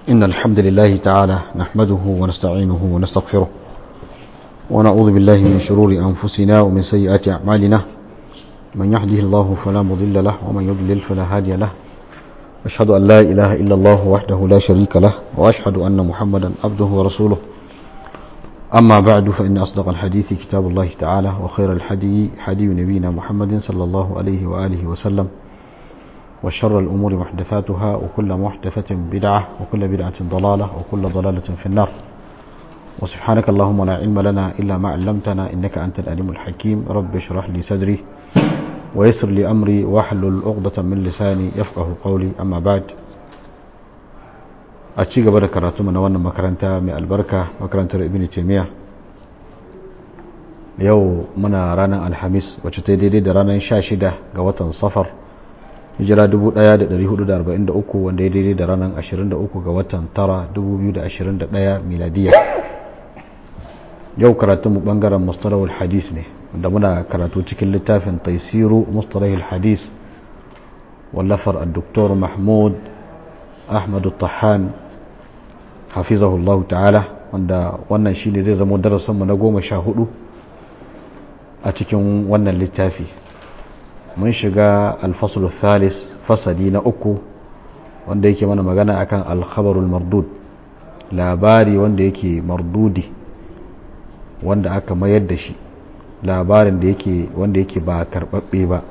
إن الحمد لله تعالى نحمده ونستعينه ونستغفره ونعوذ بالله من شرور أنفسنا ومن سيئات أعمالنا من يهده الله فلا مضل له ومن يضلل فلا هادي له أشهد أن لا إله إلا الله وحده لا شريك له وأشهد أن محمدا عبده ورسوله أما بعد فإن أصدق الحديث كتاب الله تعالى وخير الحدي حدي نبينا محمد صلى الله عليه وآله وسلم وشر الأمور محدثاتها وكل محدثة بدعة وكل بدعة ضلالة وكل ضلالة في النار وسبحانك اللهم لا علم لنا إلا ما علمتنا إنك أنت الأليم الحكيم رب اشرح لي صدري ويسر لي أمري واحلل عقدة من لساني يفقه قولي أما بعد a ci gaba da karatu na wannan makaranta mai albarka makarantar ibn taimiyya yau muna ranar alhamis wacce ta daidai da ranar 16 ga watan safar hijira 1443 wanda ya daidai da ranar 23 ga watan tara 2021 miladiya yau karatunmu bangaren mustalahul hadis ne wanda muna karatu cikin littafin taisiru mustalahul hadis wallafar al-doktor mahmud ahmadu tahan hafizahullahu ta'ala wanda wannan shi ne zai zama darasinmu na goma sha hudu a cikin wannan littafi mun shiga alfasul thalis fasali na uku wanda yake mana magana akan alkhabarul mardud labari wanda yake mardudi wanda aka mayar da shi labarin da yake wanda yake ba karbabbe ba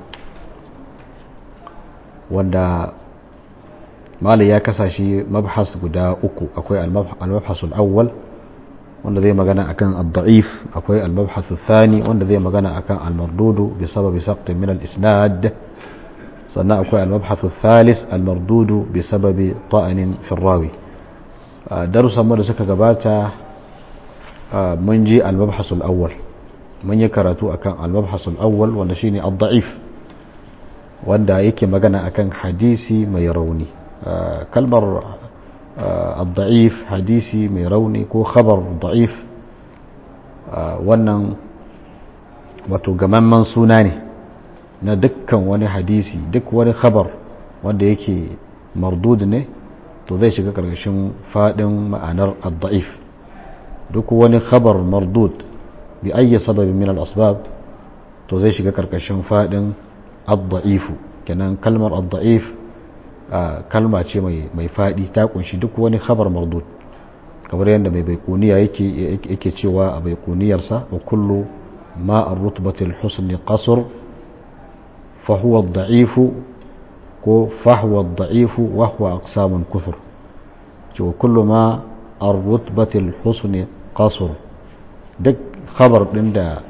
wanda malai ya kasa shi mabhas guda uku akwai al-mabhasul awwal wanda zai magana akan ad-da'if akwai al-mabhasul thani wanda zai magana akan al-mardudu bi sababi saqtin min al-isnad sannan akwai al-mabhasul thalith al-mardudu bi sababi ta'anin fi rawi darussan mu da suka gabata mun ji al-mabhasul awwal mun yi karatu akan al-mabhasul awwal wanda shine ad-da'if wanda yake magana akan hadisi mai rauni kalmar al-da'if hadisi mai rauni ko khabar da'if wannan wato gamamman suna ne na dukkan wani hadisi duk wani khabar wanda yake mardud ne to zai shiga karkashin fadin ma'anar al-da'if duk wani khabar mardud bi ayyi sababin min al-asbab to zai shiga karkashin fadin al-da'ifu kenan kalmar al-da'if kalma ce mai faɗi ta kunshi duk wani khabar mardud kamar yadda mai baikuniya yake cewa a baikuniyarsa wa kullu ma ar-rutbatil husni qasr fa huwa ad-da'ifu ko fa huwa ad-da'ifu wa huwa aqsamun kufur ce wa kullu ma ar-rutbatil husni qasr duk khabar din da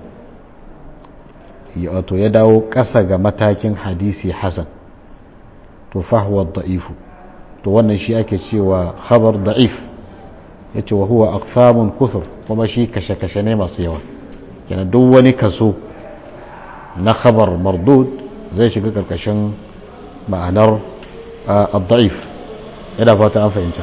wato ya dawo ƙasa ga matakin hadisi hasan to fahuwa da'ifu to wannan shi ake cewa khabar da'if ya ce wa huwa aqfamun kufur kuma shi kashe-kashe ne masu yawa kenan duk wani kaso na khabar mardud zai shiga karkashin ma'anar ad-da'if yana fata an fahimta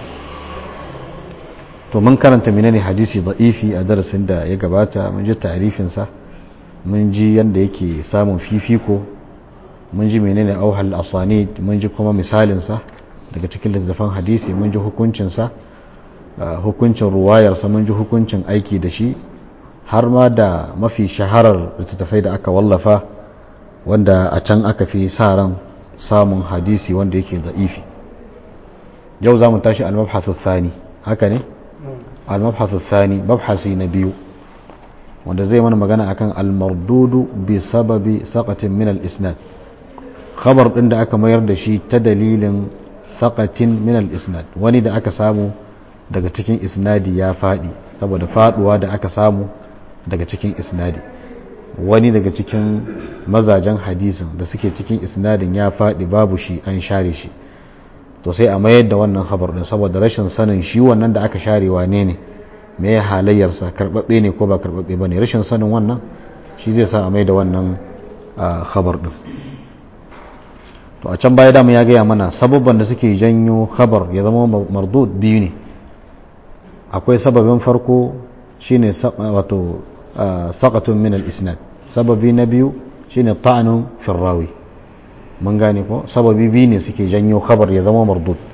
to mun karanta menene hadisi da'ifi a darasin da ya gabata mun ji ta'rifinsa mun ji yanda yake samun fifiko mun ji menene auhal asanid mun ji kuma misalinsa daga cikin littattafan hadisi mun ji hukuncinsa hukuncin ruwayarsa mun ji hukuncin aiki da shi har ma da mafi shaharar littattafai da aka wallafa wanda a can aka fi sa ran samun hadisi wanda yake da'ifi yau za mu tashi al-mabhasu thani haka ne al-mabhasu thani mabhasi na biyu wanda zai mana magana akan al-mardudu bi sababi saqatin min al-isnad khabar ɗin da aka mayar da shi ta dalilin saƙatin minal isnad wani da aka samu daga cikin isnadi ya faɗi saboda faɗuwa da aka samu daga cikin isnadi wani daga cikin mazajen hadisin da suke cikin isnadin ya faɗi babu shi an share shi to sai a mayar da wannan khabar ɗin saboda rashin sanin shi wannan da aka share wane ne me ya halayyarsa karɓaɓɓe ne ko ba karɓaɓɓe ba ne rashin sanin wannan shi zai sa a mai da wannan khabar ɗin to a can baya dama ya gaya mana sababban da suke janyo khabar ya zama mardud biyu ne akwai sababin farko shine wato saqatun min al-isnad sababi na biyu shine ta'anun fi rawi mun gane ko sababi biyu ne suke janyo khabar ya zama mardud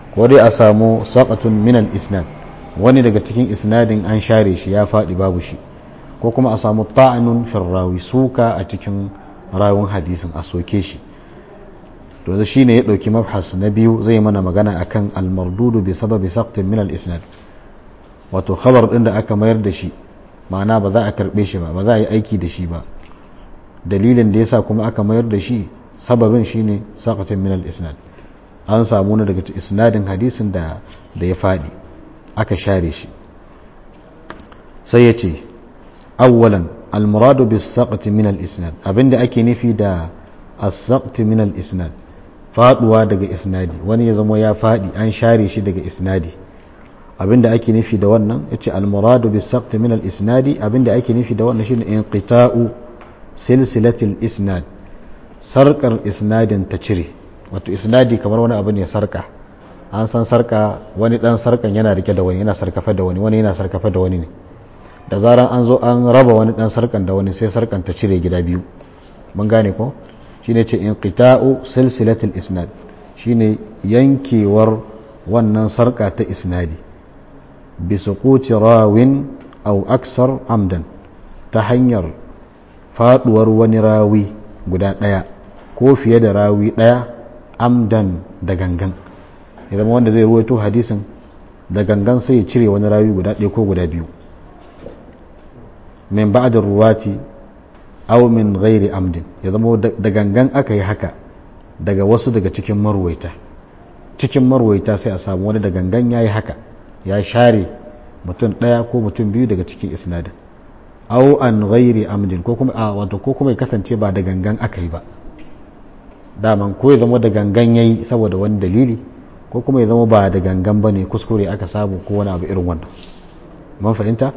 ko dai a samu saqatun min al-isnad wani daga cikin isnadin an share shi ya faɗi babu shi ko kuma a samu ta'anun firrawi suka a cikin rawun hadisin a soke shi to da shine ya dauki mabhas na biyu zai mana magana akan al-mardudu bi sababi saqtin min al-isnad wato khabar din da aka mayar da shi ma'ana ba za a karbe shi ba ba za a yi aiki da shi ba dalilin da yasa kuma aka mayar da shi sababin shine saqtin min al-isnad an samu ne daga isnadin hadisin da da ya fadi aka share shi sai ya ce awwalan al-muradu bis saqti min al-isnad abinda ake nufi da as-saqti min al-isnad faduwa daga isnadi wani ya zama ya fadi an share shi daga isnadi abinda ake nufi da wannan yace al-muradu bis saqti min al-isnadi abinda ake nufi da wannan shine inqita'u silsilatil isnad sarkar isnadin ta cire wato isnadi kamar wani abu ne sarka an san sarka wani dan sarkan yana rike da wani yana sarkafa da wani wani yana sarkafa da wani ne da zaran an zo an raba wani dan sarkan da wani sai sarkan ta cire gida biyu mun gane ko shine ce inqita'u silsilatil isnad shine yankewar wannan sarka ta isnadi bi suquti rawin aw aksar amdan ta hanyar faduwar wani rawi guda daya ko fiye da rawi daya amdan da gangan ya zama wanda zai ruwaito hadisin da gangan sai ya cire wani rawi guda ɗaya ko guda biyu min ba'da ruwati aw min ghairi amdin ya zama da gangan aka yi haka daga wasu daga cikin marwaita cikin marwaita sai a samu wani da gangan ya yi haka ya share mutum ɗaya ko mutum biyu daga cikin isnadin aw an ghairi amdin ko kuma a wato ko kuma ya kasance ba da gangan aka yi ba daman ko ya zama da gangan yayi saboda wani dalili ko kuma ya zama ba da gangan ba ne kuskure aka samu ko wani abu irin wannan man fahimta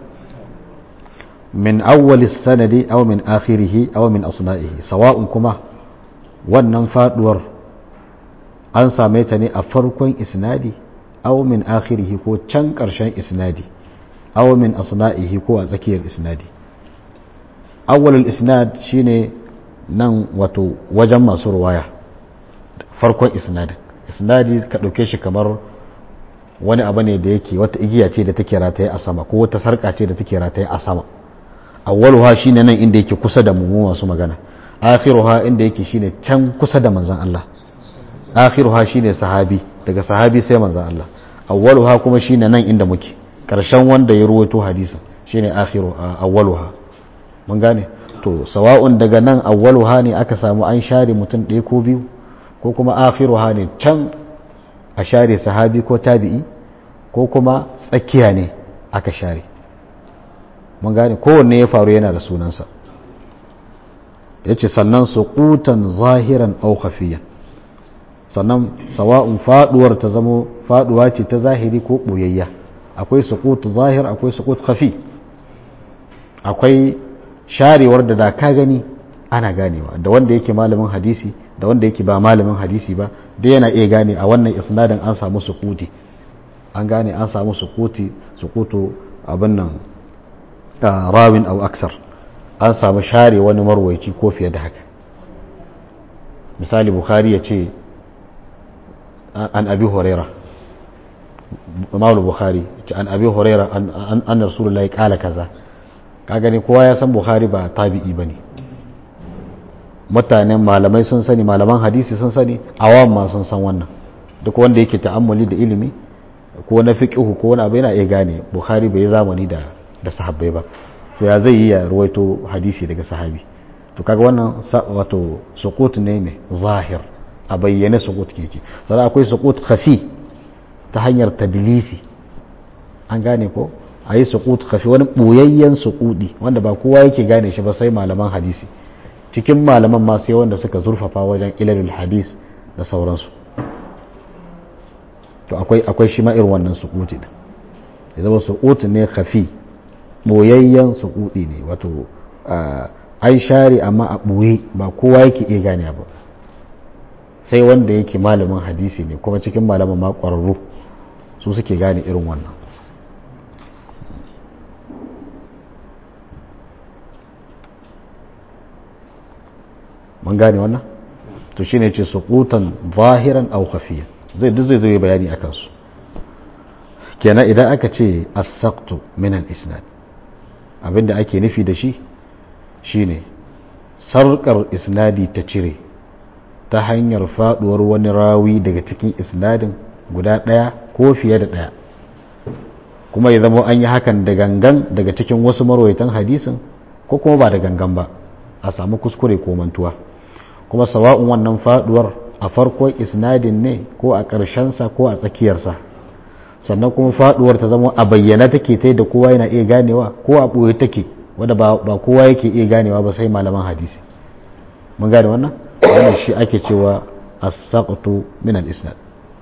min awwali sanadi aw min akhirihi aw min asna'ihi sawa'un kuma wannan faduwar an same ta ne a farkon isnadi aw min akhirihi ko can karshen isnadi aw min asna'ihi ko a tsakiyar isnadi awwalul isnad shine nan wato wajen masu ruwaya farkon isnadin isnadi ka ɗauke shi kamar wani abu ne da yake wata igiya ce da take rataye a sama ko wata sarka ce da take rataye a sama awwaluha shine nan inda yake kusa da mu masu magana akhiruha inda yake shine can kusa da manzon Allah akhiruha shine sahabi daga sahabi sai manzon Allah awwaluha kuma shine nan inda muke karshen wanda ya ruwaito hadisin shine akhiru awwaluha mun gane to sawa'un daga nan awwaluha ne aka samu an share mutum ɗaya ko biyu ko kuma akhiruha ne can a share sahabi ko tabi'i ko kuma tsakiya ne aka share mun gane kowanne ya faru yana da sunansa ya ce sannan suqutan zahiran au khafiyan sannan sawa'un faduwar ta zamo faduwa ce ta zahiri ko boyayya akwai suqut zahir akwai suqut khafi akwai sharewar da da ka gani ana ganewa da wanda yake malamin hadisi da wanda yake ba malamin hadisi ba da yana iya gane a wannan isnadin an samu sukuti an gane an samu sukuti sukutu abin nan rawin au aksar an samu share wani marwaici ko fiye da haka misali bukhari ya ce an abi huraira maulu bukhari an abi huraira an rasulullahi kala kaza ka gani kowa ya san bukhari ba tabi'i ba ne mutanen malamai sun sani malaman hadisi sun sani awam ma sun san wannan duk wanda yake ta'ammuli da ilimi ko na fiqhu ko wani abu yana iya gane bukhari bai zamani da da sahabbai ba to ya zai yi ya ruwaito hadisi daga sahabi to kaga wannan wato suqut ne ne zahir a bayyane suqut keke sannan akwai suqut khafi ta hanyar tadlisi an gane ko a yi suqut khafi wani boyayyen suqudi wanda ba kowa yake gane shi ba sai malaman hadisi cikin malaman ma sai wanda suka zurfafa wajen ilalul hadis da sauransu to akwai akwai shi ma irin wannan suquti din ya zama suqut ne khafi boyayyen suqudi ne wato ai share amma a boye ba kowa yake iya gane ba sai wanda yake malamin hadisi ne kuma cikin malaman ma ƙwararru su suke gane irin wannan mun gane wannan to shine ce suqutan zahiran aw khafiyan zai duk zai zai bayani a kansu kenan idan aka ce as-saqtu min al-isnad abinda ake nufi da shi shine sarkar isnadi ta cire ta hanyar faduwar wani rawi daga cikin isnadin guda daya ko fiye da daya kuma ya zama an yi hakan da gangan daga cikin wasu marwaitan hadisin ko kuma ba da gangan ba a samu kuskure ko mantuwa kuma sawa'un wannan faduwar a farkon isnadin ne ko a ƙarshensa ko a tsakiyarsa sannan kuma faduwar ta zama a bayyana take ta da kowa yana iya ganewa ko a ɓoye take wadda ba kowa yake iya ganewa ba sai malaman hadisi mun gane wannan wannan shi ake cewa as-saqtu min al-isnad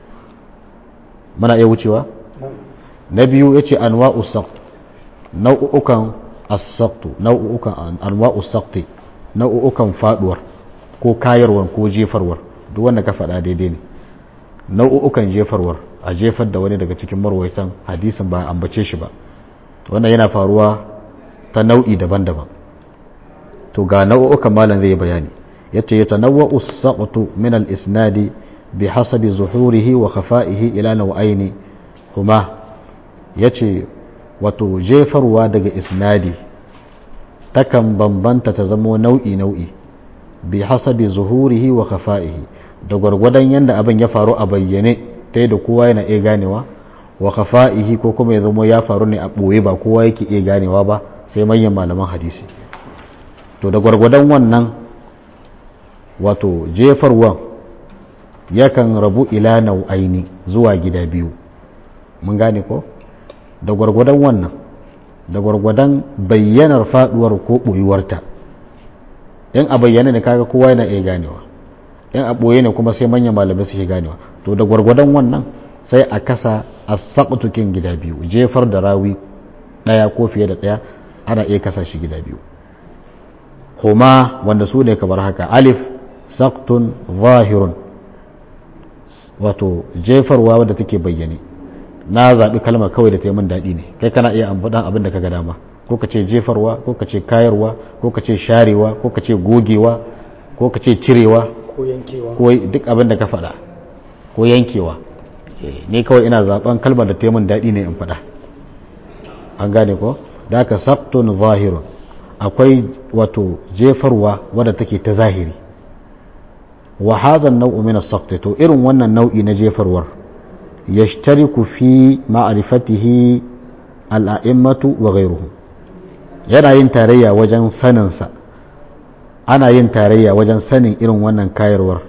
muna iya wucewa na biyu yace anwa'u saqt nau'ukan as-saqtu nau'ukan anwa'u saqti nau'ukan faduwar ko kayarwar ko jefarwar duk wanda ka faɗa daidai ne nau'ukan jefarwar a jefar da wani daga cikin marwaitan hadisin ba ambace shi ba wannan yana faruwa ta nau'i daban-daban to ga nau'ukan malam zai bayani yace ya tanawwa'u as-saqtu min al-isnadi bi hasabi zuhurihi wa khafa'ihi ila nau'aini huma yace wato jefarwa daga isnadi takan bambanta ta zamo nau'i nau'i bi hasabi zuhurihi wa khafa'ihi da gwargwadon yanda abin ya faru a bayyane ta da kowa yana iya ganewa wa khafa'ihi ko kuma ya zamo ya faru ne a ɓoye ba kowa yake iya ganewa ba sai manyan malaman hadisi to da gwargwadon wannan wato jefarwan yakan rabu ila nau'aini zuwa gida biyu mun gane ko da gwargwadon wannan da gwargwadon bayyanar faduwar ko ɓoyuwarta in a bayyana ne kaga kowa yana iya ganewa in a ɓoye ne kuma sai manyan malamai suke ganewa to da gwargwadon wannan sai a kasa a saƙutukin gida biyu jefar da rawi ɗaya ko fiye da ɗaya ana iya kasa shi gida biyu huma wanda su ne kamar haka alif saktun zahirun wato jefarwa wadda take bayyane na zaɓi kalmar kawai da ta yi min daɗi ne kai kana iya amfaɗan abin da ka ga dama ko ka ce jefarwa ko ka ce kayarwa ko ka ce sharewa ko ka ce gogewa ko ka ce cirewa ko yankewa ko duk abin da ka faɗa ko yankewa ne kawai ina zaɓen kalmar da ta yi min daɗi ne in faɗa an gane ko da aka sabtun zahirun akwai wato jefarwa wadda take ta zahiri wa hazan nau'u min as to irin wannan nau'i na jefarwar yashtariku fi ma'rifatihi al-a'immatu wa ghayruhum yana yin tarayya wajen sanin sa ana yin tarayya wajen sanin irin wannan kayarwar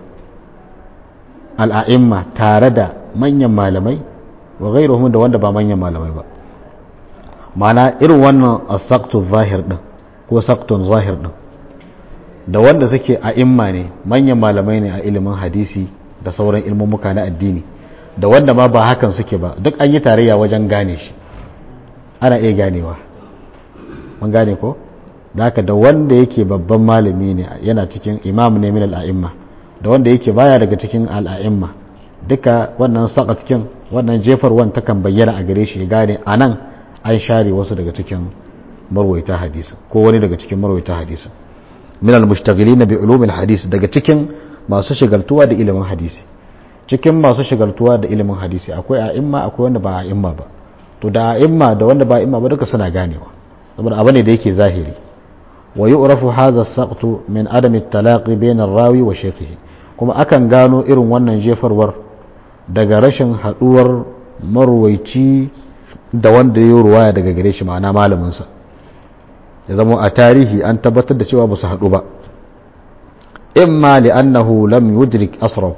al'a'imma tare da manyan malamai wa ghayruhum da wanda ba manyan malamai ba mana irin wannan as-saqtu zahir din ko saktun zahir din da wanda suke a imma ne manyan malamai ne a ilimin hadisi da sauran ilmummuka na addini da wanda ma ba hakan suke ba duk an yi tarayya wajen gane shi ana iya ganewa mun gane ko da haka da wanda yake babban malami ne yana cikin imam ne min al'a'imma da wanda yake baya daga cikin al'a'imma duka wannan sakatkin wannan jefarwan takan bayyana a gare shi ya gane a nan an share wasu daga cikin marwaita hadisi ko wani daga cikin marwaita hadisi min al-mushtaghilina bi ulum al-hadis daga cikin masu shigaltuwa da ilimin hadisi cikin masu shigaltuwa da ilimin hadisi akwai a'imma akwai wanda ba a'imma ba to da a'imma da wanda ba a'imma ba duka suna ganewa saboda abu ne da yake zahiri wa yu'rafu hadha as-saqtu min adami at-talaqi bayna ar-rawi wa shaykhihi kuma akan gano irin wannan jefarwar daga rashin haduwar marwaici da wanda ya ruwaya daga gare shi ma'ana malamin sa ya zama a tarihi an tabbatar da cewa ba su haɗu ba imma li'annahu lam yudrik asrahu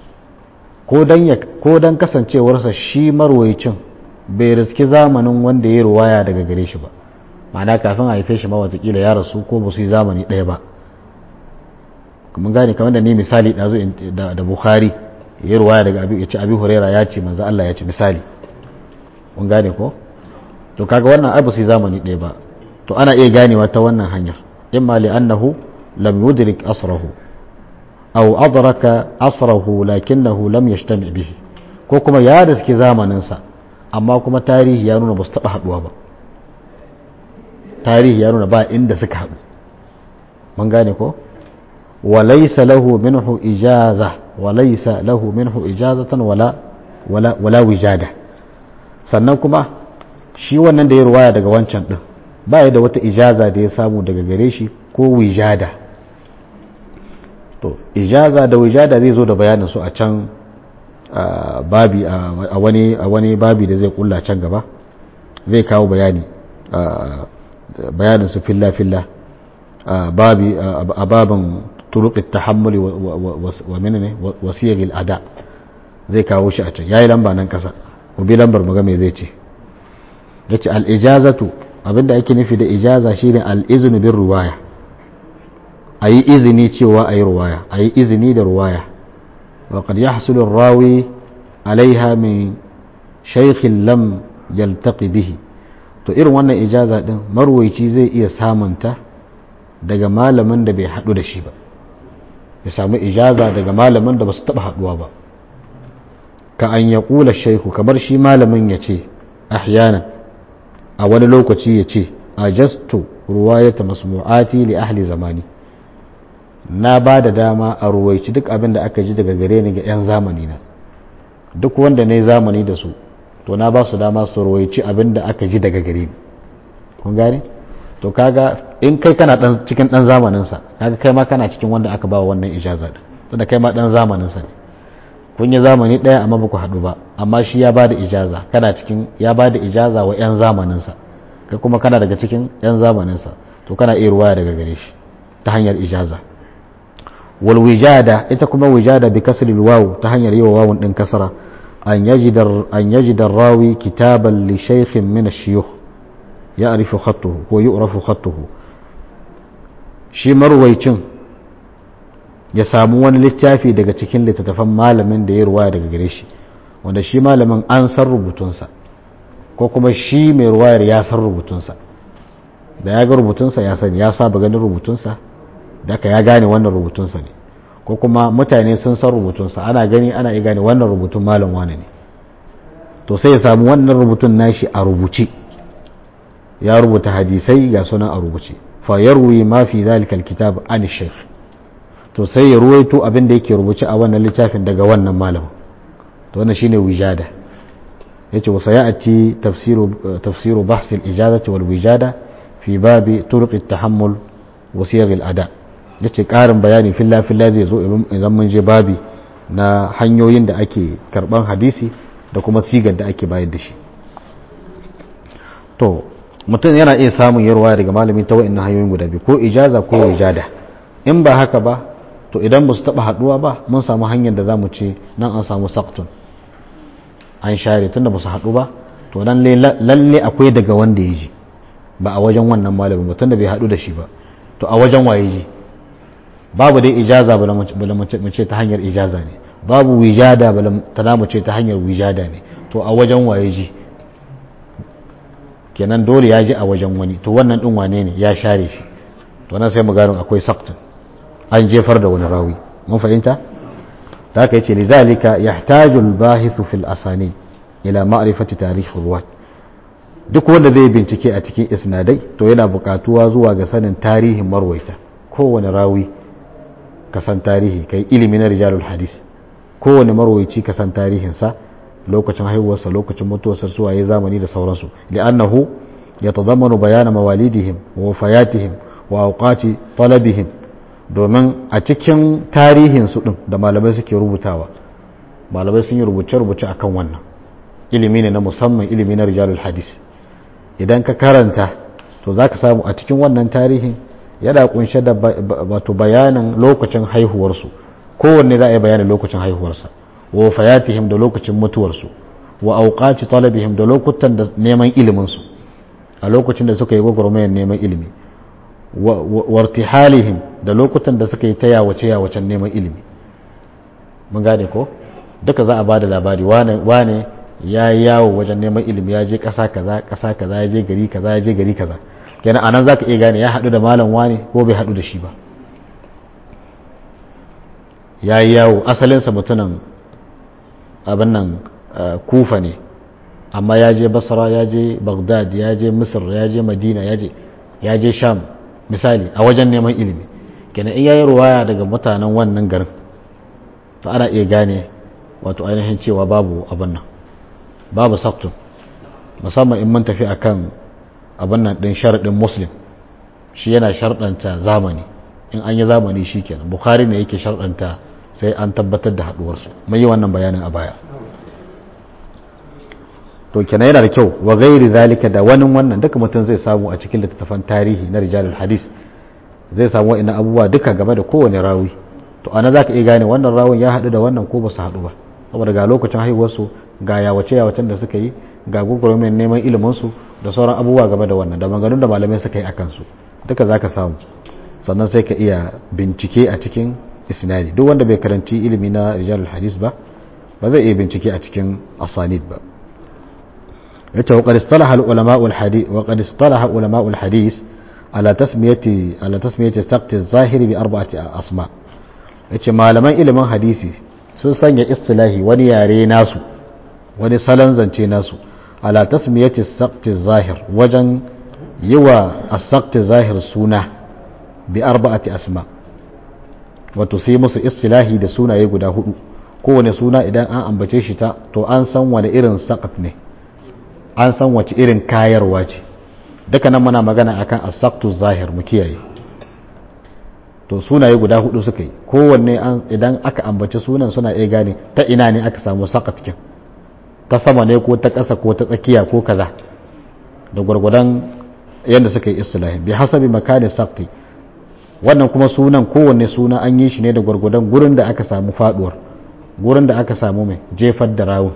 ko dan kasancewarsa shi marwayicin bai riski zamanin wanda ya ruwaya daga gare shi ba ma'ana kafin a haife shi ma watakila ya rasu ko ba su yi zamani ɗaya ba mun gane kamar da ni misali ɗazu da bukhari ya ruwaya daga abi ya ce abi huraira ya ce manzo Allah ya ce misali mun gane ko to kaga wannan ai ba su yi zamani ɗaya ba to ana iya ganewa ta wannan hanyar imma li'annahu lam yudrik asrahu aw adraka asrahu lakinnahu lam yajtami bihi ko kuma ya riske zamanin sa amma kuma tarihi ya nuna ba su taba haduwa ba tarihi ya nuna ba inda suka haɗu mun gane ko wa laysa lahu minhu ijaza wa laysa lahu minhu ijazatan wala wala wala wijada sannan kuma shi wannan da ya ruwaya daga wancan din ba ya da wata ijaza da ya samu daga gare shi ko wijada to ijaza da wijada zai zo da bayanin su a can babi a wani a wani babi da zai kulla can gaba zai kawo bayani bayanin su filla filla babi a babin turuq at-tahammul wa menene wasiyar al-ada zai kawo shi a can yayi lamba nan kasa ubi lambar maga me zai ce yace al-ijazatu abinda ake nufi da ijaza shine al-iznu bir ruwaya ayi izini cewa ayi ruwaya ayi izini da ruwaya wa qad yahsulu ar-rawi alaiha min shaykhin lam yaltaqi bihi to irin wannan ijaza din marwaici zai iya samunta daga malamin da bai hadu da shi ba ya samu ijaza daga malamin da ba su taba haduwa ba ka an ya kula shaiku kamar shi malamin ya ce ahyanan a wani lokaci ya ce a jastu ruwayata masmu'ati li ahli zamani na ba da dama a ruwaici duk abin da aka ji daga gare ni ga 'yan zamani na duk wanda na yi zamani da su to na ba su dama su ruwaici abin da aka ji daga gare ni kun gane to kaga in kai kana dan cikin dan zamaninsa kaga kai ma kana cikin wanda aka ba wannan ijaza din tunda kai ma dan zamaninsa ne kun yi zamani ɗaya amma ba ku haɗu ba amma shi ya ba da ijaza kana cikin ya ba da ijaza wa 'yan zamaninsa kai kuma kana daga cikin 'yan zamaninsa to kana iya ruwaya daga gare shi ta hanyar ijaza wal wijada ita kuma wijada bi kasri wawu ta hanyar yi wa wawun din kasara an yajida an yajida rawi kitaban li shaykhin min ash-shuyukh ya'rifu khattuhu ko yu'rafu khattuhu shi marwaicin ya samu wani littafi daga cikin littattafan malamin da ya ruwaya daga gare shi wanda shi malamin an san rubutunsa ko kuma shi mai ruwayar ya san rubutunsa da ya ga rubutunsa ya sani ya saba ganin rubutunsa da aka ya gane wannan rubutunsa ne ko kuma mutane sun san rubutunsa ana gani ana iya gane wannan rubutun malam wane ne to sai ya samu wannan rubutun nashi a rubuce ya rubuta hadisai ga sunan a rubuce fa yarwi ma fi zalika alkitab an shaykh to sai ya ruwaito abin da yake rubuce a wannan littafin daga wannan malamin to wannan shine wijada yace wa sayati tafsiru tafsiru bahs al-ijazati wal wijada fi babi turuq at-tahammul wa siyag al-ada yace karin bayani filla filla zai zo idan mun je babi na hanyoyin da ake karban hadisi da kuma sigar da ake bayar da shi to mutum yana iya samun yarwa daga malami ta wa'annan hanyoyin guda biyu ko ijaza ko wijada in ba haka ba to idan ba su taba haduwa ba mun samu hanyar da za mu ce nan an samu saktun an share tunda ba su haɗu ba to lalle akwai daga wanda ya ji ba a wajen wannan malamin ba tunda bai haɗu da shi ba to a wajen waye ji babu dai ijaza bala mu ce ta hanyar ijaza ne babu wijada bala ta mu ce ta hanyar wijada ne to a wajen waye ji kenan dole ya ji a wajen wani to wannan din wane ne ya share shi to nan sai mu gano akwai saktun an jefar da wani rawi mun fahimta da aka yace lizalika yahtaju al-bahithu fil asani ila ma'rifati tarikh ruwat duk wanda zai bincike a cikin isnadai to yana buƙatuwa zuwa ga sanin tarihin marwaita kowane rawi ka san tarihi kai ilimi na rijalul hadis kowane marwaici ka san tarihinsa lokacin haihuwarsa lokacin mutuwarsa su waye zamani da sauransu li'annahu yatadammanu bayana mawalidihim wa wafayatihim wa awqati talabihim domin a cikin tarihinsu ɗin da malamai suke rubutawa malamai sun yi rubuce-rubuce a kan wannan ilimi ne na musamman ilimi na rijalul hadis idan ka karanta to za ka samu a cikin wannan tarihin yana kunshe da wato bayanin lokacin haihuwarsu kowanne za a yi bayanin lokacin haihuwarsa wa fayatihim da lokacin mutuwarsu wa auqati talabihim da lokutan da neman iliminsu a lokacin da suka yi gwagwarmayar neman ilimi wartihalihim da lokutan da suka yi ta yawace yawacen neman ilimi mun gane ko duka za a ba da labari wane ya yi yawo wajen neman ilimi ya je ƙasa kaza ƙasa kaza ya je gari kaza ya je gari kaza kenan anan za ka iya gane ya haɗu da malam wane ko bai haɗu da shi ba ya yi yawo asalinsa mutumin abin nan kufa ne amma ya je basra ya je bagdad ya je misir ya je madina ya je sham misali a wajen neman ilimi kenan in yayi ruwaya daga mutanen wannan garin to ana iya gane wato ainihin cewa babu abin nan babu saktun musamman in mun tafi akan abin nan din sharaɗin muslim shi yana sharɗanta zamani in an yi zamani shi kenan bukhari ne yake sharɗanta sai an tabbatar da haɗuwarsu mai yi wannan bayanin a baya to kenan yana da kyau wa gairi zalika da wani wannan duka mutum zai samu a cikin littattafan tarihi na rijalul hadis zai samu wa'ina abubuwa duka game da kowane rawi to ana za ka iya gane wannan rawun ya haɗu da wannan ko ba su haɗu ba saboda ga lokacin haihuwarsu ga yawace yawacen da suka yi ga gugurmin neman iliminsu da sauran abubuwa game da wannan da maganganun da malamai suka yi a kansu duka za ka samu sannan sai ka iya bincike a cikin isnadi duk wanda bai karanci ilimi na rijalul hadis ba ba zai iya bincike a cikin asanid ba yace wa qad istalaha al ulama al hadith wa qad istalaha ulama al hadith ala tasmiyati ala tasmiyati saqt al zahiri bi arba'ati asma yace malaman ilimin hadisi sun sanya istilahi wani yare nasu wani salon zance nasu ala tasmiyati saqt al zahir wajen yiwa as-saqt al zahir suna bi arba'ati asma wato sai musu istilahi da sunaye guda hudu kowane suna idan an ambace shi ta to an san wani irin saqat ne an san wace irin kayarwa ce duka nan muna magana akan asaktu zahir mu kiyaye to sunaye guda hudu suka yi kowanne idan aka ambaci sunan suna iya gane ta ina ne aka samu sakat kin ta sama ne ko ta ƙasa ko ta tsakiya ko kaza da gwargwadon yadda suka yi istilahi bi hasabi makani sakti wannan kuma sunan kowanne suna an yi shi ne da gwargwadon gurin da aka samu faduwar gurin da aka samu mai jefar da rawun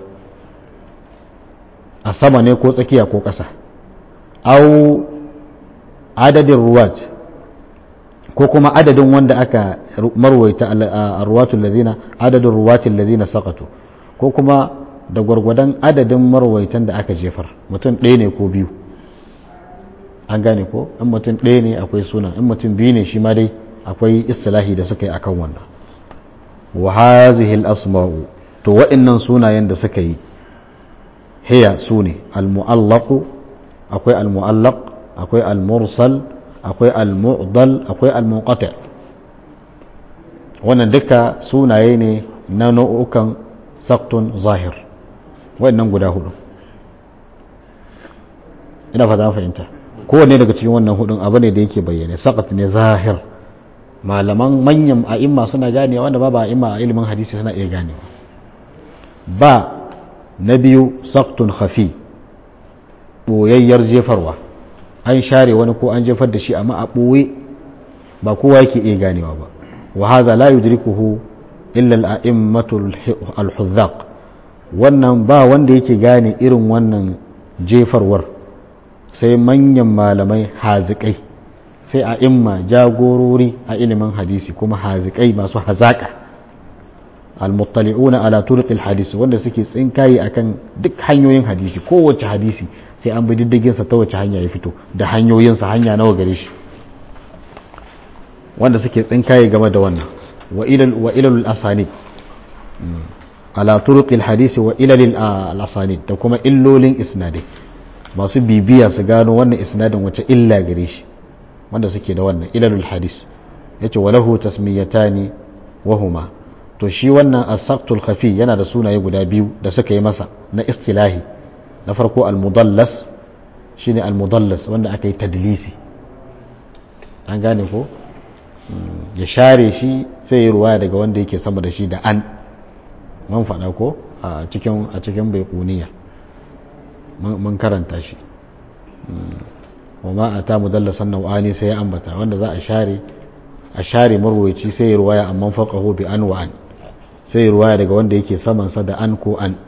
a sama ne ko tsakiya ko ƙasa au adadin ruwat ko kuma adadin wanda aka marwaita a ruwatun lazina adadin ruwatin lazina sakatu ko kuma da gwargwadon adadin marwaitan da aka jefar mutum ɗaya ne ko biyu an gane ko in mutum ɗaya ne akwai suna in mutum biyu ne shi ma dai akwai istilahi da suka yi akan wannan wa hazihi al-asma'u to wa'annan sunayen da suka yi hiya sune al-mu'allaq akwai al-mu'allaq akwai al-mursal akwai al-mu'dal akwai al-munqati wannan duka sunaye ne na nau'ukan saktun zahir wa'annan guda hudu ina fata fahimta kowanne daga cikin wannan hudun abu ne da yake bayyane sakat ne zahir malaman manyan a'imma suna gane wanda ba ba a'imma a ilimin hadisi suna iya gane ba na biyu saktun khafi ɓoyayyar jefarwa an share wani ko an jefar da shi amma a ɓoye ba kowa yake iya ganewa ba wa haza la yudrikuhu illa al-a'immatu al-huzzaq wannan ba wanda yake gane irin wannan jefarwar sai manyan malamai hazikai sai a imma jagorori a ilimin hadisi kuma hazikai masu hazaka almuttali'una ala turqil hadisi wanda suke tsinkaye akan duk hanyoyin hadisi kowace hadisi sai an bi diddigin sa ta wace hanya ya fito da hanyoyin sa hanya nawa gare shi wanda suke tsinkaye game da wannan wa ilal wa ilal asanid ala turqil hadisi wa ilal asanid da kuma illolin isnadai masu bibiya su gano wannan isnadin wace illa gare shi wanda suke da wannan ilalul hadis yace walahu tasmiyatani wahuma to shi wannan as-saqtul khafi yana da sunaye guda biyu da suka yi masa na istilahi na farko al-mudallas shine al-mudallas wanda aka yi tadlisi an gane ko ya share shi sai ya ruwaya daga wanda yake sama da shi da an man faɗa ko a cikin a cikin baiquniya mun karanta shi wama a ta mudallasan nau'ani sai ya ambata wanda za a share a share marwaici sai ya ruwaya amma faqahu bi an wa an sai ya ruwaya daga wanda yake saman sa da an ko an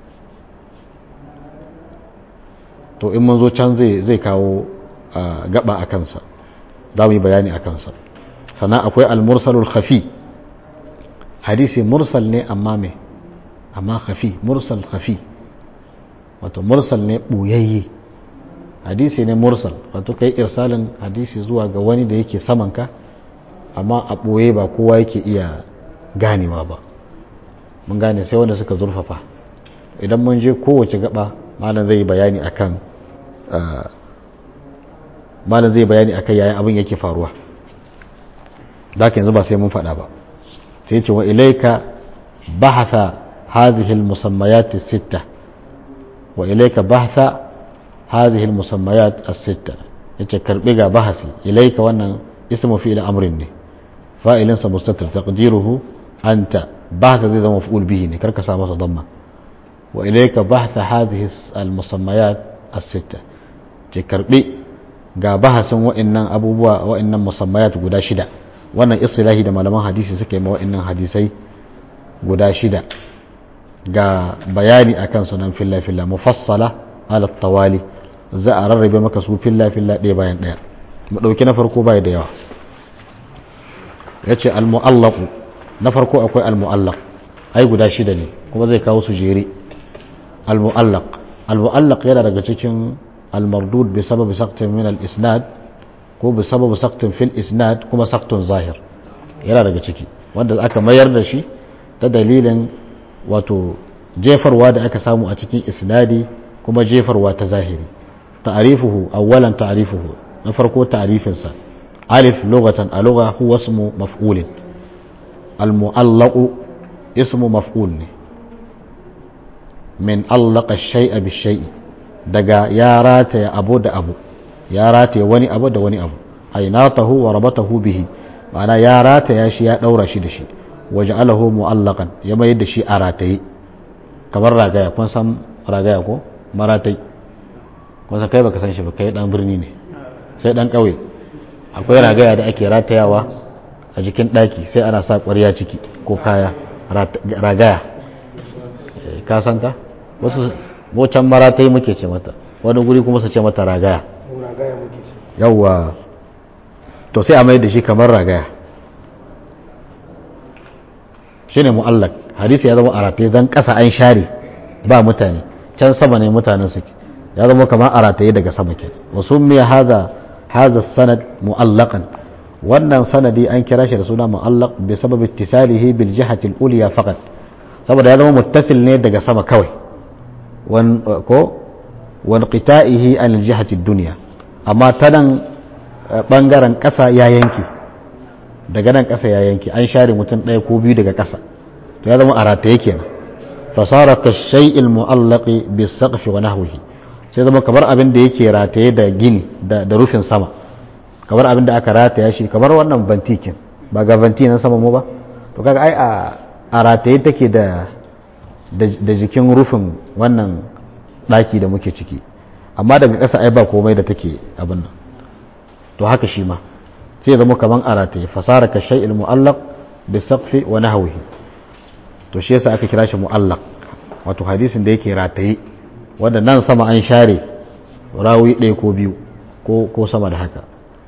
to in mun zo can zai zai kawo gaba a kansa za mu yi bayani a kansa sannan akwai al-mursalul khafi hadisi mursal ne amma me amma khafi mursal khafi wato mursal ne ɓoyayye hadisi ne mursal wato kai irsalin hadisi zuwa ga wani da yake samanka amma a ɓoye ba kowa yake iya ganewa ba mun gane sai wanda suka zurfafa idan mun je kowace gaba malam zai bayani akan malam zai bayani akan yayin abin yake faruwa da yanzu ba sai mun faɗa ba sai ce wa ilaika بحث هذه المسميات الستة وإليك بحث هذه المسميات الستة يتكربق بحثي إليك وأن اسم فعل أمر فائل مستتر تقديره أنت بحث ذي مفعول به كرك سامس ضمة وإليك بحث هذه المسميات الستة تكربق ga bahasin wa'annan abubuwa wa'annan musammayat guda shida wannan istilahi da malaman hadisi suka yi ma wa'annan hadisai guda shida ga bayani akan sunan filla filla mufassala ala tawali za a rarrabe maka su filla filla ɗaya bayan ɗaya mu ɗauki na farko bai da yawa ya ce almu'allaku na farko akwai almu'allak ai guda shida ne kuma zai kawo su jere almu'allak almu'allak yana daga cikin المردود بسبب سقط من الإسناد ko bi sababu saktin fil isnad kuma saktun zahir yana daga ciki wanda aka mayar da shi ta dalilin wato jefarwa da aka samu a cikin isnadi kuma jefarwa ta zahiri ta'arifuhu awwalan ta'arifuhu na farko ta'arifinsa alif lughatan a lugha huwa ismu maf'ulin al mu'allaqu ismu maf'ul ne min allaqa shay'a bi shay'i daga ya rataya abu da abu ya rataya wani abu da wani abu ainatahu wa rabatahu bihi ma'ana ya rataya shi ya daura shi da shi waja'alahu mu'allaqan ya mai da shi a rataye kamar ragaya kun san ragaya ko maratai kun san kai baka san shi ba kai dan birni ne sai dan kauye akwai ragaya da ake ratayawa a jikin daki sai ana sa ƙwarya ciki ko kaya ragaya ka san ta wasu mocan maratai muke ce mata wani guri kuma su ce mata ragaya yawwa to sai a mai da shi kamar ragaya shi ne mu'allak hadisi ya zama a rataye zan kasa an share ba mutane can sama ne mutanen suke ya zama kamar a rataye daga sama ke wasu miya haza haza sanad mu'allakan wannan sanadi an kira shi da suna mu'allaq bi sabab ittisalihi bil jihati al-ulya faqat saboda ya zama muttasil ne daga sama kawai ko wanqita'ihi an jihati dunya amma ta nan bangaren ƙasa ya yanke daga nan ƙasa ya yanke an share mutum ɗaya ko biyu daga ƙasa to ya zama a rataye kenan fasara ka shay'il mu'allaqi bi saqfi wa nahwihi sai zama kamar abin da yake rataye da gini da rufin sama kamar abin da aka rataya shi kamar wannan bantikin ba ga banti nan sama mu ba to kaga ai a rataye take da da jikin rufin wannan ɗaki da muke ciki amma daga ƙasa ai ba komai da take abin nan to haka shi ma sai zama kaman a rataye fasara ka shay'il mu'allaq bi saqfi wa nahwihi to shi yasa aka kira shi mu'allaq wato hadisin da yake rataye wanda nan sama an share rawi ɗaya ko biyu ko ko sama da haka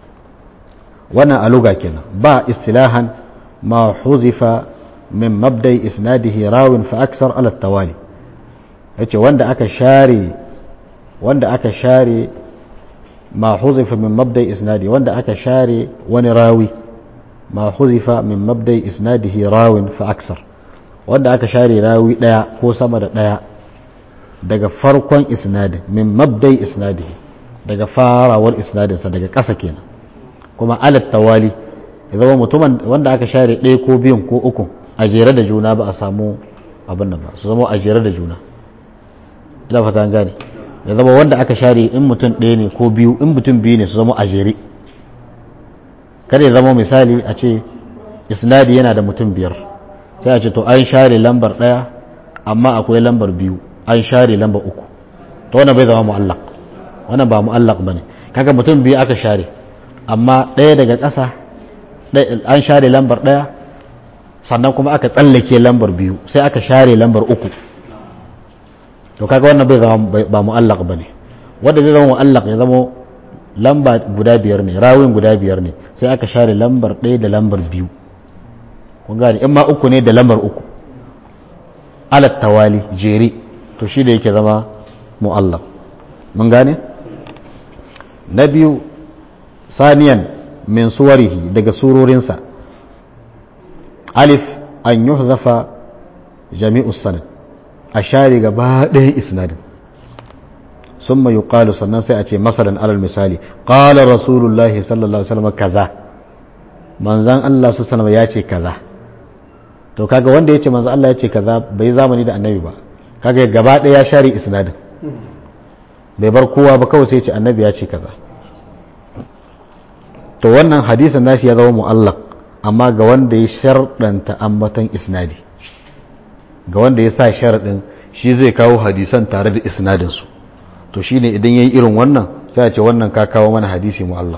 wannan aluga kenan ba istilahan ma huzifa min mabdai isnadihi rawin fa aksar ala tawali yace wanda aka share wanda aka share ma huzifa min mabdai isnadi wanda aka share wani rawi ma huzifa min mabdai isnadihi rawin fa aksar wanda aka share rawi daya ko sama da daya daga farkon isnadin min mabdai isnadihi daga farawar isnadinsa daga ƙasa kenan kuma alat tawali ya zama mutumin wanda aka share ɗaya ko biyun ko uku a jere da juna ba a samu abin nan ba su zama a jere da juna ina fata gane ya zama wanda aka share in mutum ɗaya ne ko biyu in mutum biyu ne su zama a jere kada ya zama misali a ce isnadi yana da mutum biyar sai a ce to an share lambar ɗaya amma akwai lambar biyu an share lambar uku to wannan bai zama mu'allaq wannan ba mu'allaq bane kaga mutum biyu aka share amma ɗaya daga ƙasa an share lambar ɗaya sannan kuma aka tsallake lambar biyu sai aka share lambar uku to kaga wannan bai zama ba mu'allaq bane wanda zai zama mu'allaq ya zama lamba guda biyar ne rawin guda biyar ne sai aka share lambar ɗaya da lambar biyu kun gane in ma uku ne da lambar uku alat tawali jere to shi da yake zama mu'allaq mun gane na biyu saniyan min suwarihi daga surorinsa alif an yuhzafa jami'us sanad a share gaba ɗaya isnadin sun mai yuqalu sannan sai a ce masalan alal misali qala rasulullahi sallallahu alaihi wasallam kaza manzan Allah su sanama ya ce kaza to kaga wanda yace manzo Allah yace kaza bai zamani da annabi ba kaga gaba ɗaya ya share isnadin bai bar kowa ba kawai sai yace annabi ya ce kaza to wannan hadisin nashi ya zama mu'allaq amma ga wanda ya sharɗanta ambaton isnadi ga wanda ya sa sharaɗin shi zai kawo hadisan tare da isnadinsu to shine idan yayi irin wannan sai a ce wannan ka kawo mana hadisi mu'allaq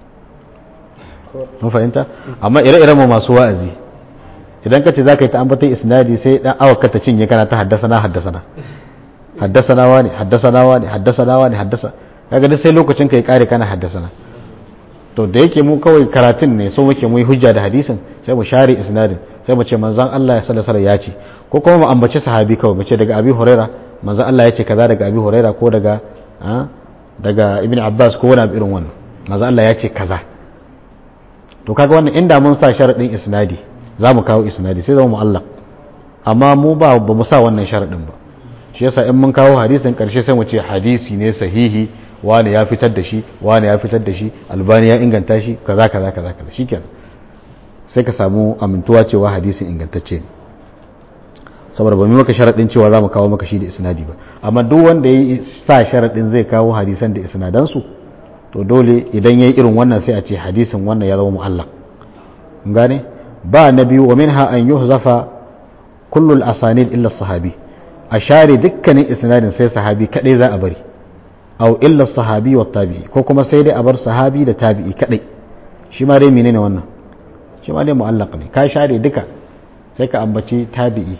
mun fahimta amma ire-iren mu masu wa'azi idan ka ce za ka yi ta ambaton isnadi sai dan awa ka ta cinye kana ta haddasana haddasana haddasana wani haddasana wani haddasana wani haddasa kaga duk sai lokacin ka ya kare kana haddasana to da yake mu kawai karatun ne so muke mu yi hujja da hadisin sai mu share isnadin sai mu ce manzon Allah ya sallallahu alaihi ya ce ko kuma mu ambaci sahabi kawai mu ce daga Abi Huraira manzon Allah ya ce kaza daga Abi Huraira ko daga daga Ibn Abbas ko wani abu irin wannan manzon Allah ya ce kaza to kaga wannan inda mun sa sharadin isnadi za mu kawo isnadi sai zama mu'allaq amma mu ba ba mu sa wannan sharadin ba shi yasa in mun kawo hadisin karshe sai mu ce hadisi ne sahihi wani ya fitar da shi wani ya fitar da shi albani ya inganta shi kaza kaza kaza kaza shikenan sai ka samu amintuwa cewa hadisin ingantacce ne saboda ba mu maka sharadin cewa za mu kawo maka shi da isnadi ba amma duk wanda ya sa sharadin zai kawo hadisan da isnadan su to dole idan yayi irin wannan sai a ce hadisin wannan ya zama mu'allaq gane ba na biyu wa minha an yuhzafa kullu al-asanid illa sahabi a share dukkanin isnadin sai sahabi kadai za a bari aw illa sahabi wa tabi'i ko kuma sai dai a bar sahabi da tabi'i kadai shi ma dai menene wannan shi ma dai mu'allaq ne ka share duka sai ka ambaci tabi'i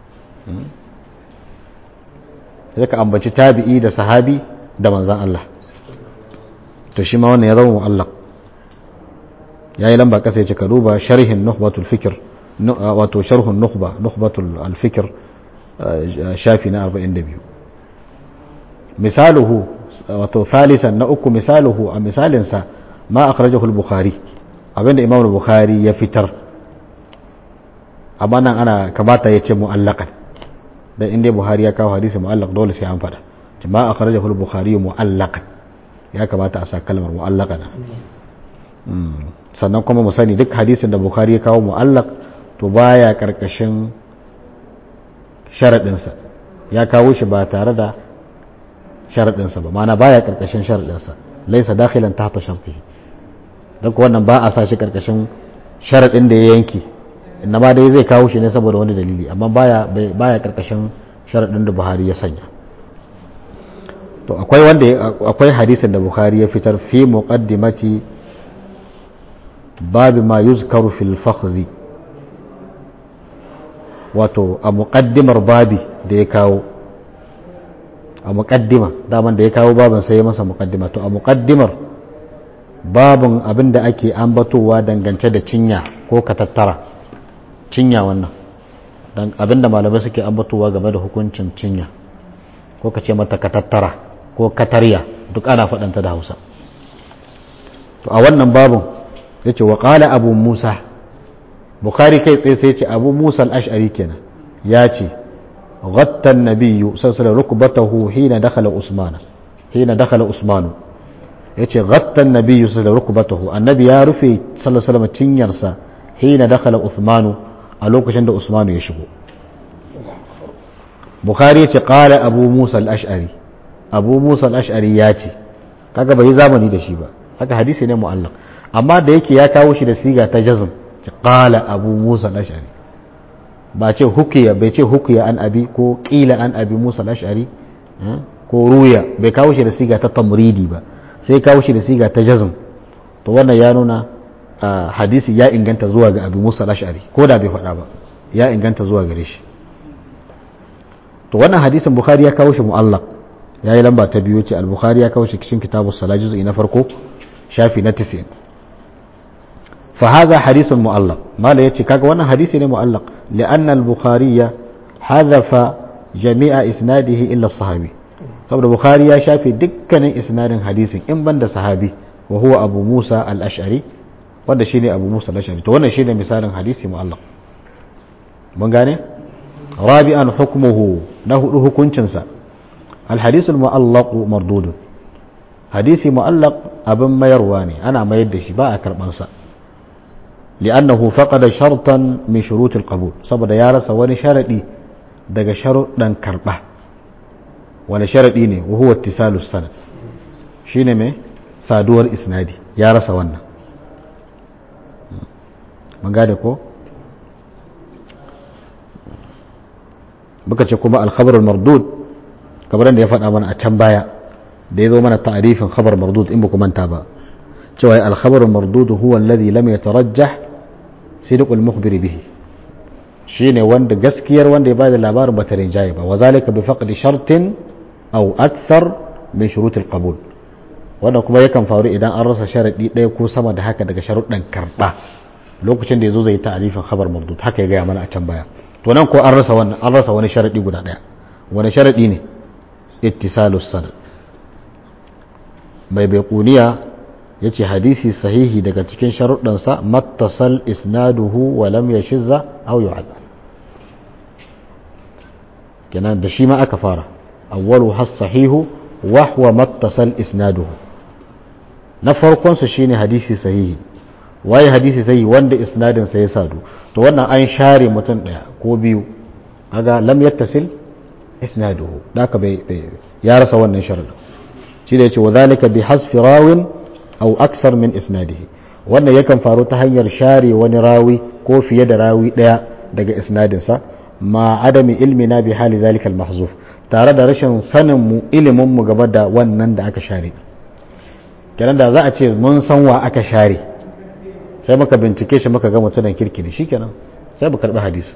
sai ka ambaci tabi'i da sahabi da manzan Allah to shi ma wannan ya zama mu'allaq yayi lamba kasa yace ka duba sharhin nukhbatul fikr wato sharhun nukhba nukhbatul al-fikr shafi na 42 misaluhu wato thalisan na uku misaluhu a misalinsa ma akhrajahu al-bukhari abinda imam al-bukhari ya fitar amma nan ana kamata ya ce mu'allaqan dan inda buhari ya kawo hadisi mu'allaq dole sai an fada ma akhrajahu al-bukhari mu'allaqan ya kamata a sa kalmar mu'allaqan sannan kuma mu sani duk hadisin da bukhari ya kawo mu'allaq to baya karkashin sharadinsa ya kawo shi ba tare da sharaɗinsa ba mana baya ƙarƙashin sharaɗinsa laisa dakhilan tahta shartihi don ku wannan ba a sa shi ƙarƙashin sharaɗin da ya yanke inna ma dai zai kawo shi ne saboda wani dalili amma baya baya ƙarƙashin sharaɗin da Buhari ya sanya to akwai wanda akwai hadisin da Buhari ya fitar fi muqaddimati babu ma yuzkaru fil fakhzi wato a muqaddimar babi da ya kawo a muƙaddima daman da ya kawo babin sai ya masa muƙaddima to a muƙaddimar babin abin da ake ambatowa dangance da cinya ko katattara cinya wannan abin da malamai suke ambatowa game da hukuncin cinya ko ka ce mata katattara ko katarya duk ana faɗanta da hausa to a wannan babin ya ce wa ƙala abu musa bukari kai tsaye sai ce abu musa al'ashari kenan ya ce غطى النبي صلى الله عليه وسلم ركبته حين دخل عثمان حين دخل عثمان yace غطى النبي صلى الله عليه وسلم ركبته annabi ya rufe sallallahu alaihi wasallam cinyarsa hina dakhala Uthman a lokacin da Usman ya shigo Bukhari yace qala Abu Musa al-Ash'ari Abu Musa al-Ash'ari ya ce kaga bai zamani da shi ba haka hadisi ne mu'allaq amma da yake ya kawo shi da siga ta jazm qala Abu Musa al-Ash'ari ba ce hukiya bai ce hukiya an abi ko kila an abi musa al-ash'ari ko ruya bai kawo shi da siga ta tamridi ba sai kawo shi da siga ta jazm to wannan ya nuna hadisi ya inganta zuwa ga abi musa al-ash'ari ko da bai faɗa ba ya inganta zuwa gare shi to wannan hadisin bukhari ya kawo shi mu'allaq ya yi lamba ta biyu ce al-bukhari ya kawo shi cikin kitabu salat juz'i na farko shafi na 90 فهذا حديث معلق ما لا يتي كاغا wannan hadisi ne mu'allaq لأن البخاري حذف جميع إسناده إلا الصحابي saboda bukhari ya shafe dukkanin isnadin hadisin in banda sahabi wa huwa abu musa al-ash'ari wanda shine abu musa al-ash'ari to wannan shine misalin hadisi mu'allaq mun gane rabi'an hukmuhu na hudu hukuncin sa al-hadith al-mu'allaq mardud hadisi mu'allaq abin mayarwa ne ana mayar da shi ba a karban sa li'annahu faqada shartan min shurutil qabul saboda ya rasa wani sharadi daga sharuɗan karɓa wani sharaɗi ne wa huwa ittisalus sanad shine mai saduwar isnadi ya rasa wannan mun gane ko muka ce kuma alkhabarul mardud kamar da ya faɗa mana a can baya da ya zo mana ta'arifin khabar mardud in ba ku manta ba cewa alkhabarul mardud huwa alladhi lam yatarajjah sidqul mukhbir bihi shine wanda gaskiyar wanda ya bada labarin ba ta rinjaye ba wazalika bi faqdi shartin aw akthar min shurutil qabul wannan kuma yakan faru idan an rasa sharadi ɗaya ko sama da haka daga sharuɗan karɓa lokacin da yazo zai ta'arifin khabar mardud haka ya gaya mana a can baya to nan ko an rasa wannan an rasa wani sharadi guda ɗaya wani sharadi ne ittisalus sanad mai baiquniya yace hadisi sahihi daga cikin sharuɗansa mattasal isnaduhu wa lam yashizza aw yu'ad kenan da shi ma aka fara awwalu has sahihu wa huwa mattasal isnaduhu na farkon su shine hadisi sahihi waye hadisi sahihi wanda isnadin sa ya sadu to wannan an share mutum daya ko biyu kaga lam yattasil isnaduhu daka bai ya rasa wannan sharadin shi da yace wa zalika bi hasfi rawin aw aksar min isnadihi wannan yakan faru ta hanyar share wani rawi ko fiye da rawi daya daga isnadinsa ma adami ilmina bi hali zalika al-mahzuf tare da rashin sanin mu ilimin mu gaba da wannan da aka share kenan da za a ce mun san wa aka share sai muka bincike shi muka ga mutumin kirki ne shikenan sai mu karbi hadisi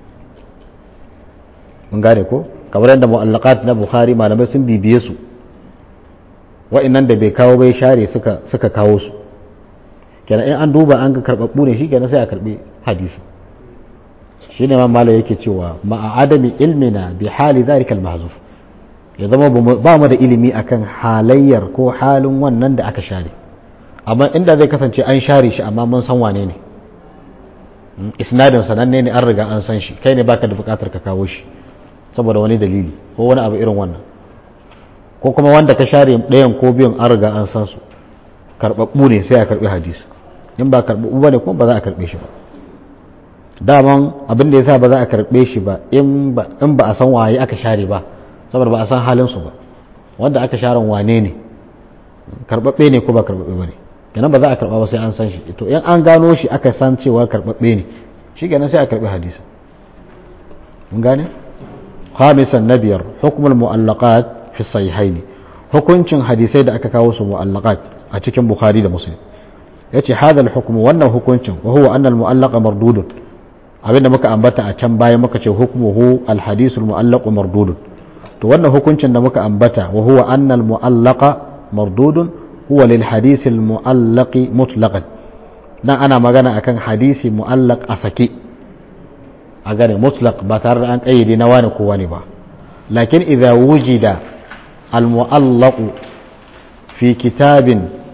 mun gane ko kamar yadda mu'allaqat na bukhari malamai sun bibiye su wa'annan da bai kawo bai share suka suka kawo su kenan in an duba an ga karbabbu ne shikenan sai a karbi hadisi shine ma malo yake cewa ma'a adami ilmina bi hali dhalika al-mahzuf ya zama ba mu da ilimi akan halayyar ko halin wannan da aka share amma inda zai kasance an share shi amma mun san wane ne isnadin sananne ne an riga an san shi kai ne baka da bukatar ka kawo shi saboda wani dalili ko wani abu irin wannan ko kuma wanda ka share ɗayan ko biyun an riga an san su karɓaɓɓu ne sai a karɓi hadisi in ba karɓaɓɓu ba ne kuma ba za a karɓe shi ba daman abin da ya sa ba za a karɓe shi ba in ba a san waye aka share ba saboda ba a san halin su ba wanda aka share wane ne karɓaɓɓe ne ko ba karɓaɓɓe ba ne kenan ba za a karɓa ba sai an san shi to in an gano shi aka san cewa karɓaɓɓe ne shi kenan sai a karɓi hadisi mun gane khamisan na biyar hukumul mu'allaqat fi sahihaini hukuncin hadisai da aka kawo su mu'allaqat a cikin bukhari da muslim yace hadha al-hukm wannan hukuncin wa huwa anna al-mu'allaq mardudun abinda muka ambata a can baya muka ce hukmuhu al-hadith al-mu'allaq mardudun to wannan hukuncin da muka ambata wa huwa anna al-mu'allaq mardudun huwa lil hadith al-mu'allaq mutlaqan dan ana magana akan hadisi mu'allaq a sake a gane mutlaq ba tare da an kayyade na wani ko wani ba lakin idza wujida المعلق في كتاب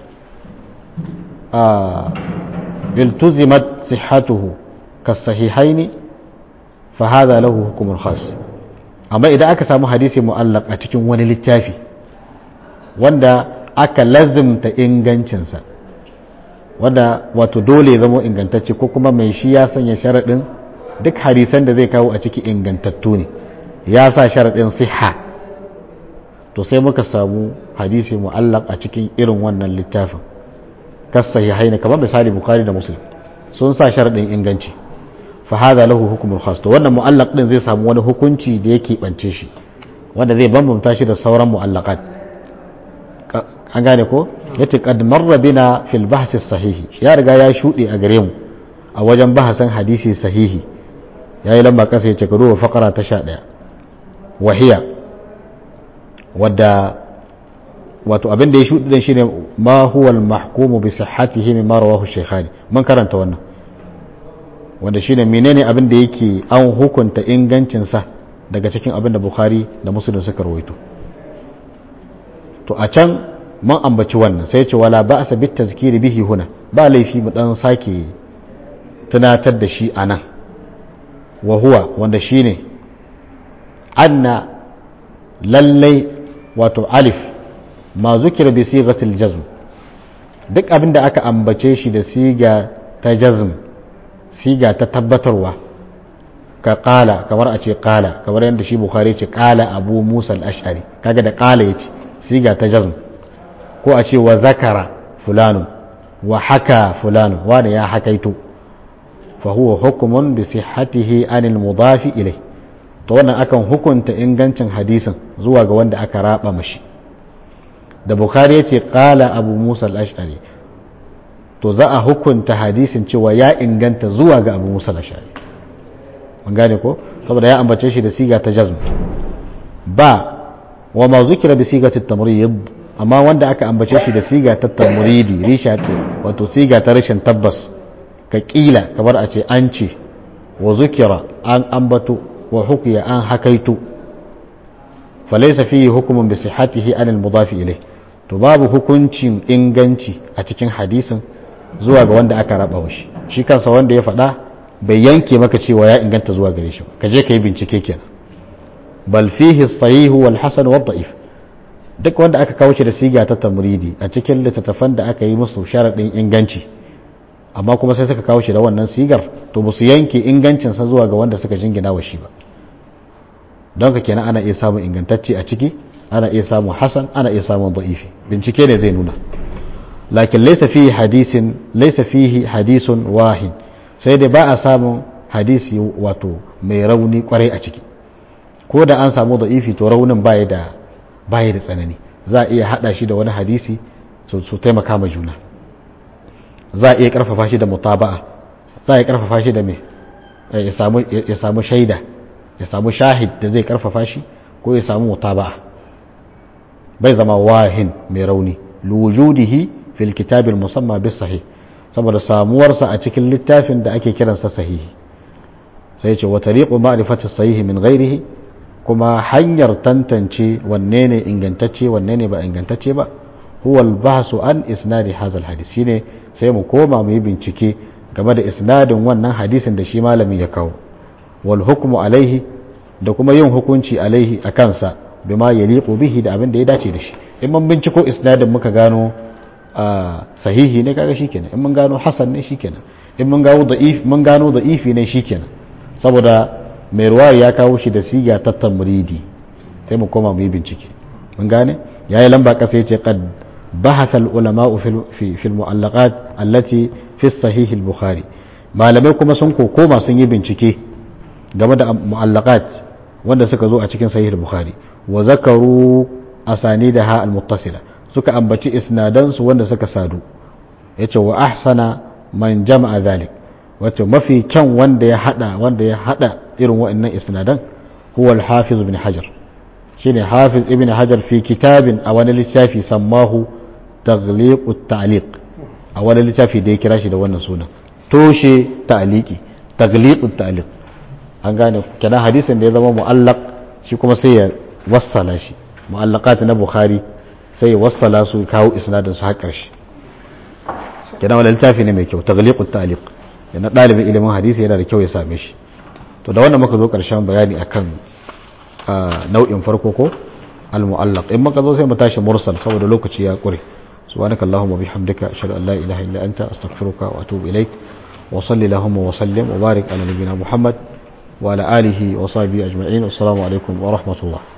آه التزمت صحته كالصحيحين فهذا له حكم خاص amma idan aka samu hadisi mu'allaq a cikin wani littafi wanda aka lazimta ingancinsa wanda wato dole zama ingantacce ko kuma mai shi ya sanya sharaɗin duk hadisan da zai kawo a ciki ingantattu ne ya sa sharaɗin siha to sai muka samu hadisi mu'allaq a cikin irin wannan littafin kas sahihaini kamar misali bukhari da muslim sun sa sharadin inganci fa hadha lahu hukmul khas to wannan mu'allaq din zai samu wani hukunci da yake bance shi wanda zai bambanta shi da sauran mu'allaqat an gane ko yace qad marra bina fil bahsi sahihi ya riga ya shude a gare mu a wajen bahasan hadisi sahihi yayi lamba kasa yace ka duba faqara ta 11 wahiya wadda wato abin da ya shuɗi din shine ma huwa al-mahkumu bi sihhatihi mimma rawahu shaykhani man karanta wannan wanda shine menene abin da yake an hukunta ingancin sa daga cikin abin da Bukhari da Muslim suka rawaito to a can mun ambaci wannan sai ce wala ba'sa bit tazkiri bihi huna ba laifi mu dan sake tunatar da shi anan wa huwa wanda shine anna lallai wato alif ma zukira bi sigatil jazm duk abin da aka ambace shi da siga ta jazm siga ta tabbatarwa ka qala kamar a ce qala kamar yadda shi bukhari ce qala abu musa al-ash'ari kaga da qala yace siga ta jazm ko a ce wa zakara fulanu wa haka fulanu wani ya hakaito fa huwa hukmun bi sihhatihi anil mudafi ilai to wannan akan hukunta ingancin hadisin zuwa ga wanda aka raba mashi da bukhari yace qala abu musa al-ash'ari to za a hukunta hadisin cewa ya inganta zuwa ga abu musa al-ash'ari mun gane ko saboda ya ambace shi da siga ta jazm ba wa ma zukira bi sigati tamrid amma wanda aka ambace shi da siga ta tamridi risha wato siga ta rashin tabbas ka kila kamar a ce an ce wa zukira an ambato wa hukiya an hakaito falaysa fihi hukmun bi sihhatihi an al-mudaf ilayh to babu hukuncin inganci a cikin hadisin zuwa ga wanda aka raba shi shi kansa wanda ya faɗa bai yanke maka cewa ya inganta zuwa gare shi ka je ka yi bincike kenan bal fihi sahihu wal hasan wa da'if duk wanda aka kawo shi da siga ta tamridi a cikin littattafan da aka yi musu sharadin inganci amma kuma sai suka kawo shi da wannan sigar to ba su yanke ingancin sa zuwa ga wanda suka jingina wa shi ba don ka kenan ana iya samun ingantacce a ciki ana iya samun hasan ana iya samun da'ifi bincike ne zai nuna lakin laysa fihi hadisin laysa fihi hadisun wahid sai dai ba a samun hadisi wato mai rauni kwarai a ciki ko da an samu da'ifi to raunin baya da baya da tsanani za a iya hada shi da wani hadisi su taimaka ma juna za a iya karfafa shi da mutaba'a za a iya karfafa shi da me ya samu shaida ya samu shahid da zai karfafa shi ko ya samu mutaba'a bai zama wahin mai rauni lujudihi fil kitabil musamma bis sahih saboda samuwarsa a cikin littafin da ake kiransa sahihi sai ce wa tariqu ma'rifati sahihi min ghairihi kuma hanyar tantance wanne ne ingantacce wanne ne ba ingantacce ba huwa al-bahsu an isnadi hadha al-hadith shine sai mu koma mu yi bincike game da isnadin wannan hadisin da shi malami ya kawo wal hukmu alaihi da kuma yin hukunci alaihi a kansa bima yaliqu bihi da abin da ya dace da shi in mun binciko isnadin muka gano sahihi ne kaga shikenan in mun gano hasan ne shikenan in mun gano da'if mun gano da'ifi ne shikenan saboda mai ruwaya ya kawo shi da siga ta tamridi sai mu koma mu yi bincike mun gane yayi lamba kasa yace qad bahatha al ulama fi fi al mu'allaqat allati fi sahih al bukhari malamai kuma sun koma sun yi bincike game da mu'allaqat wanda suka zo a cikin sahih al bukhari wa zakaru asanidaha al muttasila suka ambaci isnadan su wanda suka sadu yace wa ahsana man jama'a dhalik wato mafi kyan wanda ya hada wanda ya hada irin wa'annan isnadan huwa al-hafiz ibn hajar shine hafiz ibn hajar fi kitabin a wani littafi sammahu taghliq at-ta'liq a wani littafi da ya kira shi da wannan sunan toshe ta'liqi taghliq at-ta'liq an gane kenan hadisin da ya zama mu'allaq shi kuma sai ya wassala shi mu'allaqat na bukhari sai ya wassala su kawo isnadin su har karshe kenan wani littafi ne mai kyau taghliq at-ta'liq yana dalibin ilimin hadisi yana da kyau ya same shi to da wannan muka zo karshen bayani akan nau'in farko ko al-mu'allaq in muka zo sai mu tashi mursal saboda lokaci ya kure subhanaka allahumma bihamdika ashhadu an la ilaha illa anta astaghfiruka wa atubu ilaik wa salli allahumma wa sallim wa barik ala nabiyyina muhammad wa ala alihi wa sahbihi ajma'in assalamu alaikum wa rahmatullah